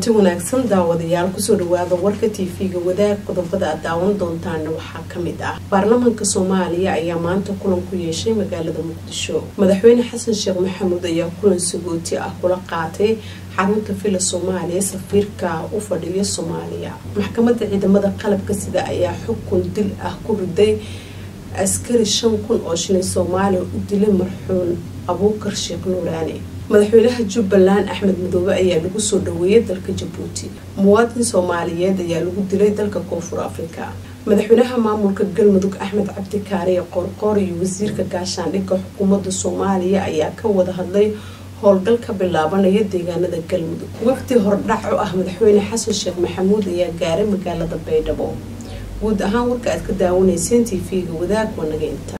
kulanti wanaagsan daawadayaal kusoo dhawaada warka tv-ga wadaag qodobada aad daawan doontaana waxaa kamid ah baarlamaanka soomaaliya ayaa maanta kulan ku yeeshay magaalada muqdisho madaxweyne xasan sheekh maxamuud ayaa kulan sagooti ah kula qaatay xarunta villa soomaaliya safiirka u fadhiya soomaaliya maxkamada ciidamada qalabka sida ayaa xukun dil ah ku riday askari shan kun oo shilin soomaaliya u dilay marxuun abuukar sheekh nuuraani madaxweynaha jubbaland axmed madoobe ayaa lagu soo dhaweeyay dalka jabuuti muwaadin soomaaliyeed ayaa lagu dilay dalka koonfur afrika madaxweynaha maamulka galmudug axmed cabdi kaariye qoorqoor iyo wasiirka gaashaandhigga xukuumadda soomaaliya ayaa ka wada hadlay howlgal ka bilaabanaya deegaanada galmudug wafdi hordhac u ah madaxweyne xasan sheekh maxamuud ayaa gaaray magaalada baydhabo guud ahaan warka aad ka daawanayseen t v-ga wadaag waa naga inta